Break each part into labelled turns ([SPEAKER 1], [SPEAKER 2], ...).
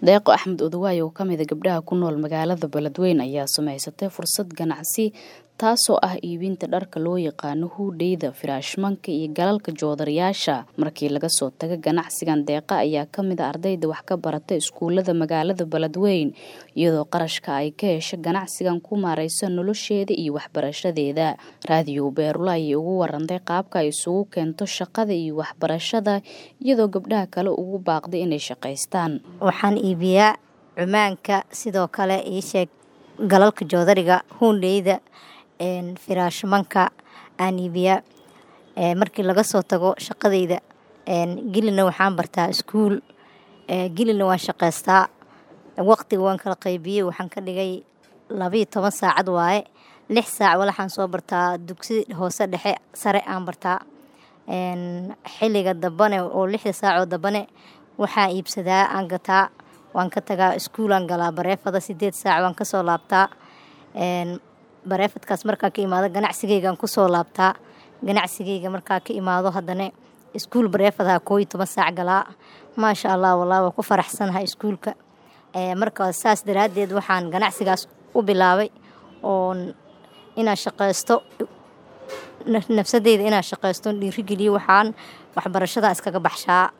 [SPEAKER 1] deeqo axmed odawaay oo kamida gabdhaha ku nool magaalada beledweyne ayaa samaysatay fursad ganacsi taasoo ah iibinta dharka loo yaqaano huudheyda firaashmanka iyo galalka joodarayaasha markii laga soo taga ganacsigan deeqa ayaa kamid a ardayda wax ka barata iskuulada magaalada beledweyne iyadoo qarashka ay ka hesha ganacsigan ku maareyso nolosheeda iyo waxbarashadeeda raadiyo beerula ayay ugu warantay qaabka ay isugu keento shaqada iyo waxbarashada iyadoo gabdhaha kale ugu baaqday inay shaqaystaan
[SPEAKER 2] waxaan iibiyaa cumaanka sidoo kale iisheeg galalka joodariga huundheyda firaashmanka aan iibiyaa markii laga soo tago shaqadayda gelina waxaan bartaa iskuul gelina waan shaqaystaa waqtiga waan kala qaybiyey waxaan ka dhigay labayo toban saacad waaye lix saac walaxaan soo bartaa dugsi hoose dhexe sare aan bartaa xilliga dambane oo lixda saacoo dambane waxaa iibsadaa aan gataa waan ka tagaa iskuulaan galaa bareefada sideed saac waan kasoo laabtaa bareefadkaas markaan ka imaado ganacsigeygaan kusoo laabtaa ganacsigeyga markaa ka imaado haddana iskuul bareefadaha kooiyo toban saac galaa maasha allah wallah waa ku faraxsanahay iskuulka marka saas daraaddeed waxaan ganacsigaas u bilaabay oon inaan shaqaysto nafsadeyda inaan shaqaysto dhiirigeliyo waxaan waxbarashada iskaga baxshaa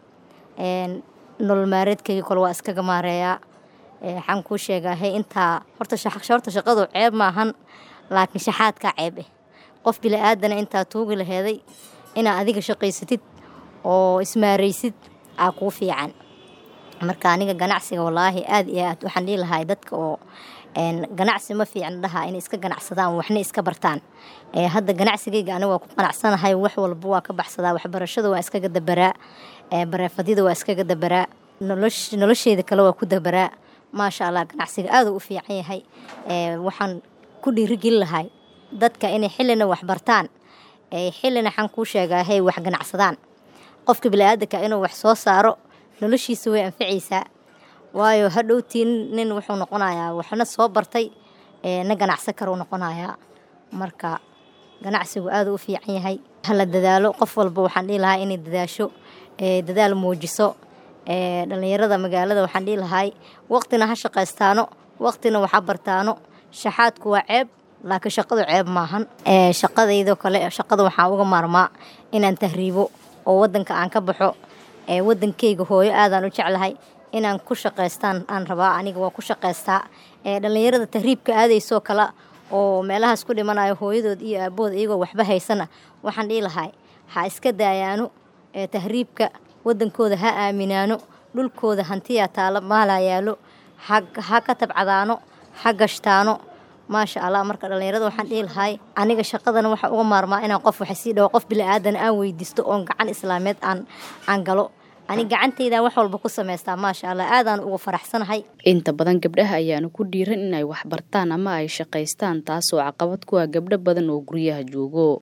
[SPEAKER 2] nolol maareedkeyga kole waa iskaga maareeyaa waxaan kuu sheegahay intaa horta horta shaqadu ceeb maahan laakiin shaxaadkaa ceeb eh qof bila-aadana intaa tuugi laheeday inaa adiga shaqaysatid oo ismaaraysid aa kuu fiican marka aniga ganacsiga walaahi aada iyo aad waxaan dhihi lahay dadka oo ganacsi ma fiicna dhahaa inay iska ganacsadaan waxna iska bartaan hadda ganacsigeyga aniga waa ku qanacsanahay wax walba waa ka baxsadaa waxbarashada waa iskaga dabaraa bareefadyada waa iskaga dabaraa nolosheeda kale waa ku dabaraa maasha allah ganacsiga aaduu u fiican yahay waxaan ku dhiirigeli lahay dadka inay xillina wax bartaan xillina waxaan kuu sheegaa hey wax ganacsadaan qofka bili-aadanka inuu wax soo saaro noloshiisa way anficaysaa waayo hadhowtii nin wuxuu noqonayaa waxna soo bartay na ganacsan karuu noqonayaa marka ganacsigu aaduu u fiican yahay hala dadaalo qof walba waxaan dhihi lahaa inay dadaasho dadaal muujiso dhalinyarada magaalada waxaan dhihi lahay waqtina ha shaqaystaano waqtina waxa bartaano shaxaadku waa ceeb laakiin shaqadu ceeb maahan shaqadaydoo kale shaqada waxaan uga maarmaa inaan tahriibo oo wadanka aan ka baxo wadankeyga hooyo aadaan u jeclahay inaan ku shaqaystaan aan rabaa aniga waa ku shaqaystaa dhalinyarada tahriibka aadaysoo kale oo meelahaas ku dhimanayo hooyadood iyo aabahood iyagoo waxba haysana waxaan dhihi lahay ha iska daayaano tahriibka wadankooda ha aaminaano dhulkooda hantiyaa taalo maalaa yaalo ha ka tabcadaano ha gashtaano maasha allah marka dhalinyarada waxaan dhihi lahay aniga shaqadana waxaa uga maarmaa inaan qof waxa sii dhawo qof bila-aadana aan weydiisto oon gacan islaameed aan aan galo ani gacanteyda wax walba ku samaystaa maasha allah aadaan uga faraxsanahay
[SPEAKER 1] inta badan gabdhaha ayaana ku dhiiran inay wax bartaan ama ay shaqaystaan taasoo caqabad ku ah gabdho badan oo guryaha joogo